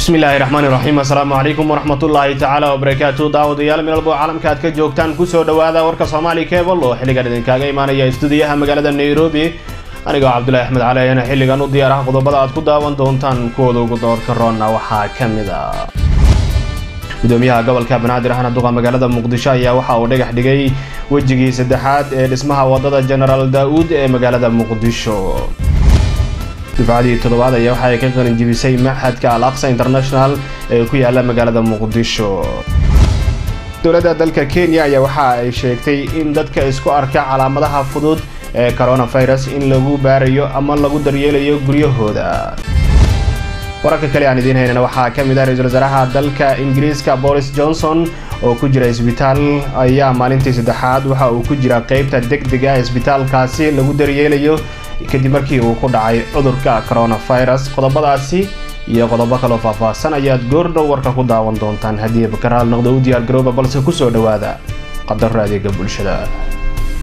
bismillaahi raxmaani raxiim assalaamu calaykum waraxmatullaahi tacaala wabarakaatu daawadayaal meelbo caalamka aad ka joogtaan kusoo dhowaada warka soomaali cebal oo xilligan idinkaaga imaanaya istuudiyaha magaalada nairobi anigoo cabdulahi axmed cali ayana xilligan u diyaaraha qodobada aad ku daawan doontaan kuwooda ugu doorka roonna waxaa ka mid a gudoomiyaha gobolka banaadir ahna duqa magaalada muqdisho ayaa waxa uu dhagax dhigay wejigii saddexaad ee dhismaha wadada genaraal daa-uud ee magaalada muqdisho dufcadii toddobaad ayaa waxa ay ka qalinjibisay maxadka al aqsa international ee ku yaala magaalada muqdisho dowladda dalka kenya ayaa waxa ay sheegtay in dadka isku arka calaamadaha fudud ee coronavirus in lagu baarayo ama lagu daryeelayo guryahooda wararka kale aan idiin haynana waxaa ka mid ah ra-iisul wasaaraha dalka ingiriiska boris johnson oo ku jira isbitaal ayaa maalintii saddexaad waxa uu ku jira qeybta deg dega isbitaalkaasi lagu daryeelayo kadib markii uu ku dhacay cudurka coronavirus qodobadaasi iyo qodobo kaloo faahfaahsan ayaad goordhow warka ku daawan doontaan haddii bakaraal noqdo u diyaar garooba balse kusoo dhowaada qadaro adeega bulshada